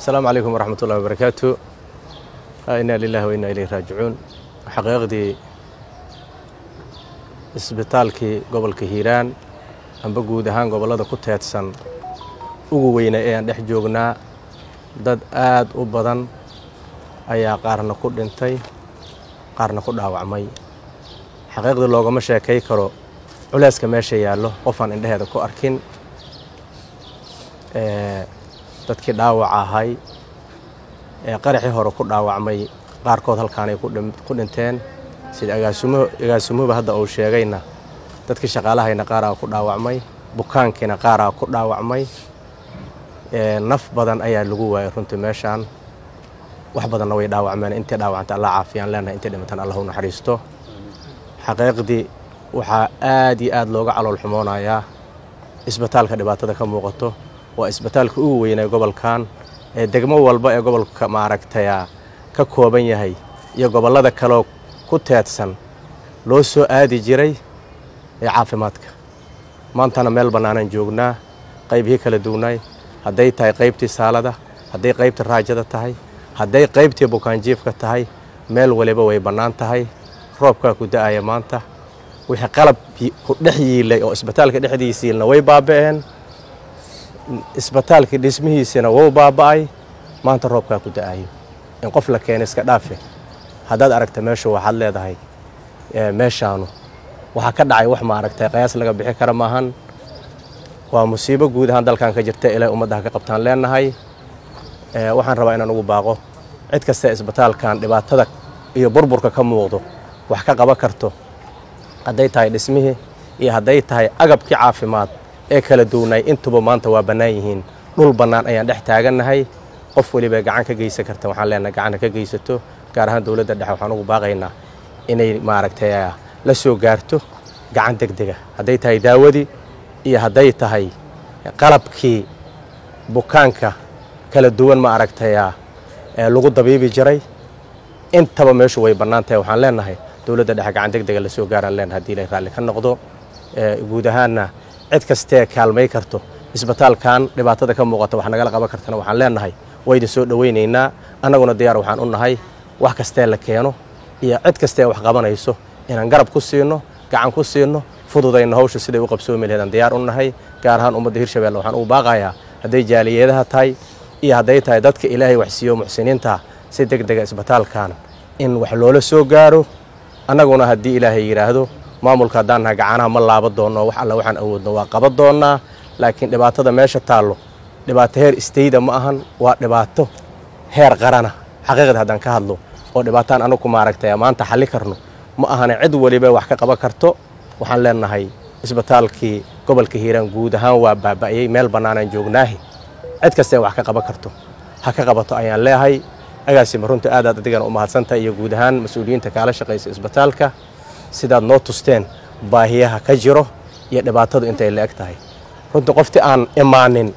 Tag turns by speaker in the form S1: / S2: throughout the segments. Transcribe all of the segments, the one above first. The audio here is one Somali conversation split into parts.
S1: asalaamu calaykum waraxmat ullahi wabarakaatu inaa lilahi wa inaa ilayhi raajicuun xaqiiqdii isbitaalkii gobolka hiiraan amba guud ahaan gobollada ku teedsan ugu weyna ee aan dhex joognaa dad aad u badan ayaa qaarna ku dhintay qaarna ku dhaawacmay xaqiiqdii loogama sheekay karo culeyska meesha yaallo qofaan indheheeda ku arkin dadkii dhaawac ahay ee qaraxii hore ku dhaawacmay qaarkood halkaanay ku dhinteen sida agaasimuhuba hadda uu sheegayna dadkii shaqaalahayna qaaraa ku dhaawacmay bukaankiina qaaraa ku dhaawacmay naf badan ayaa lagu waayay runtii meeshaan wax badanna way dhaawacmeen intii dhaawacanta allah caafiyaan leenahay intii dhimatan allah u naxariisto xaqiiqdii waxaa aad iyo aad looga calool xumoonayaa isbitaalka dhibaatada ka muuqato waa isbitaalka ugu weynay gobolkan ee degmo walba ee gobolka maaragtaya ka kooban yahay iyo gobollada kaleo ku teedsan loo soo aadi jiray ee caafimaadka maantana meel bannaanaan joognaa qaybihii kala duwnaay hadday tahay qaybtii saalada hadday qaybtii raajada tahay hadday qaybtii bukaanjiifka tahay meel waliba way bannaan tahay roobkaa ku da'aya maanta wixii qalab ku dhex yiilay oo isbitaalka dhexdiisa yiilna way baaba'een isbitaalkii dhismihiisina wou baaba'ay maanta roobkaa ku da'ayo in qof la keena iska dhaafe haddaad aragta meeshu waxaad leedahay meeshaanu waxaa ka dhacay wax maaragtay qayaas laga bixi kara maahan waa musiibo guud ahaan dalkan ka jirta ilaa ummaddaha ka qabtaan leenahay waxaan rabaa inaan ugu baaqo cid kasta isbitaalkan dhibaatada iyo burburka ka muuqdo wax ka qaban karto hadday tahay dhismihii iyo hadday tahay agabkii caafimaad ee kala duwnaay intuba maanta waa bannaan yihiin dhul bannaan ayaan dhex taagannahay qof weliba gacan ka geysan karta waxaan leenahay gacanna ka geysato gaar ahaan dowladda dhexe waxaan ugu baaqaynaa inay maaragtay la soo gaarto gacan deg dega hadday tahay daawadii iyo hadday tahay qalabkii bukaanka kala duwan ma aragtaya lagu dabiibi jiray intaba meeshu way bannaan tahay waxaan leenahay dowladda dhexe gacan deg dega la soo gaaraan leenahay hadii ilay raalli ka noqdo guud ahaanna cid kastee kaalmay karto isbitaalkan dhibaatada ka muuqata wax nagala qaban kartana waxaan leenahay wayda soo dhowaynaynaa annaguna diyaar waxaan u nahay wax kastee la keeno iyo cid kastee wax qabanayso inaan garab ku siino gacan ku siino fududayno hawsha siday u qabsoomi laheedaan diyaar u nahay gaar ahaan ummadda hirshabelle waxaan ugu baaqayaa hadday jaaliyadaha tahay iyo hadday tahay dadka ilaahay wax siiyo muxsiniinta si deg dega isbitaalkan in wax loola soo gaaro annaguna haddii ilaahay yidhaahdo maamulka haddaan nahay gacanaha ma laaba doonno wax alla waxaan awoodno waa qaban doonnaa laakiin dhibaatada meesha taallo dhibaato heer istayda ma ahan waa dhibaato heer qarana xaqiiqda haddaan ka hadlo oo dhibaataan anagu maaragtay maanta xalli karno ma ahane cid weliba wax ka qaban karto waxaan leenahay isbitaalkii gobolka hiiraan guud ahaan waa baaba'yey meel bannaanaan joognaahi cid kastee wax ka qaban karto ha ka qabato ayaan leehay agaasima runta aadaad adigana u mahadsantahay iyo guud ahaan mas-uuliyiinta kaala shaqaysa isbitaalka sidaad noo tusteen baahiyaha ka jiro iyo dhibaatadu intay la eg tahay runtii qoftii aan imaanin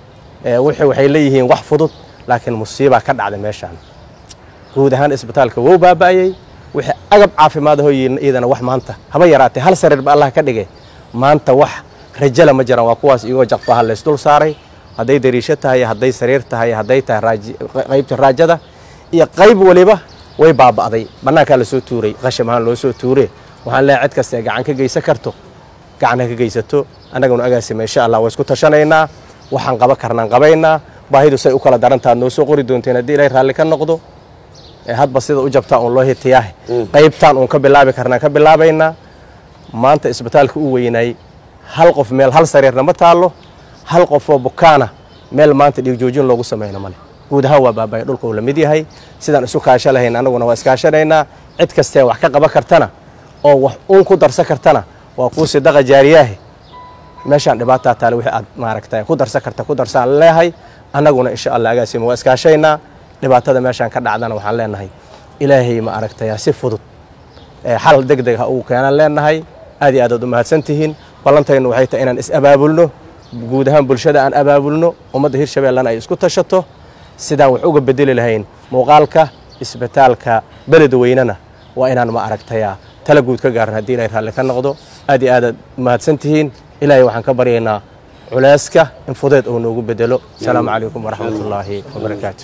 S1: waxay leeyihiin wax fudud laakiin musiibaa ka dhacday meeshaan guud ahaan isbitaalka wou baaba'ayey wixii agab caafimaad ahoo iyadana wax maanta haba yaraatee hal sariirba allah ka dhigay maanta wax rajala ma jiraan waa kuwaas iyagoo jaqfaha laysdul saaray hadday dariisho tahay hadday sariir tahay hadday tahay qaybta raajada iyo qayb waliba way baaba'day bannaankaa lasoo tuuray qasham ahaan loo soo tuure waxaan leehay cid kastae gacan ka geysan karto gacan ha ka geysato annaguna agaasima insha allah waa isku tashanaynaa waxaan qaban karnaan qabaynaa baahidu say u kala darantaad noo soo qori doonteen haddii ilay raalli ka noqdo hadba sida u jabtaa uun loo hitiyaahe qaybtaan uun ka bilaabi karnaan ka bilaabaynaa maanta isbitaalka u weynay hal qof meel hal sariirna ma taallo hal qofoo bukaana meel maanta dhiigjoojin loogu samayno male guud ahaan waa baabaya dhulka uu la mid yahay sidaan isu kaasho lahayn annaguna waa iskaashanaynaa cid kastee wax ka qaban kartana oo wax uun ku darsan kartana waa kuu sidaqa jaariyaahe meeshaan dhibaataa taale wixii aad maaragtay ku darsan karta ku darsaan leehay annaguna insha allah agaasima waa iskaashaynaa dhibaatada meeshaan ka dhacdana waxaan leenahay ilaahay ma aragtaya si fudud xal deg deg ha ugu keenaan leenahay aad iyo aadaad u mahadsan tihiin ballantaynu waxay tahay inaan is abaabulno guud ahaan bulshada aan abaabulno ummadda hirshabeellena ay isku tashato sidaan wax uga bedeli lahayn muuqaalka isbitaalka beled weynena waa inaan ma aragtaya tala guud ka gaaran haddii ilaahay raalli ka noqdo aad iyo aadaad mahadsan tihiin ilaahay waxaan ka baryaynaa culeyska in fudeed uu noogu bedelo asalaamu calaykum waraxmatullaahi wabarakaatu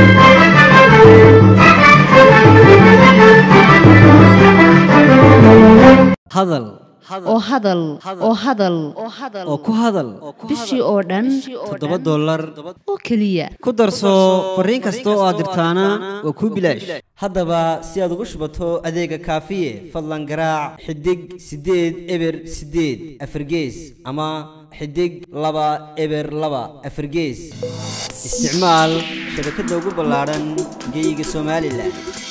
S2: hadal
S3: oo hadal oo hadal
S2: oo ku hadal
S3: bishii oo dhan
S2: toddoba dollar
S3: oo keliya
S2: ku darso fariin kasta oo aad dirtaana waa kuu bilaash haddaba si aad ugu shubato adeega kaafiye fadlan garaac xidig siddeed eber siddeed afargees ama xidig laba eber laba afargees isticmaal shabakadda ugu ballaadhan geyga somalilan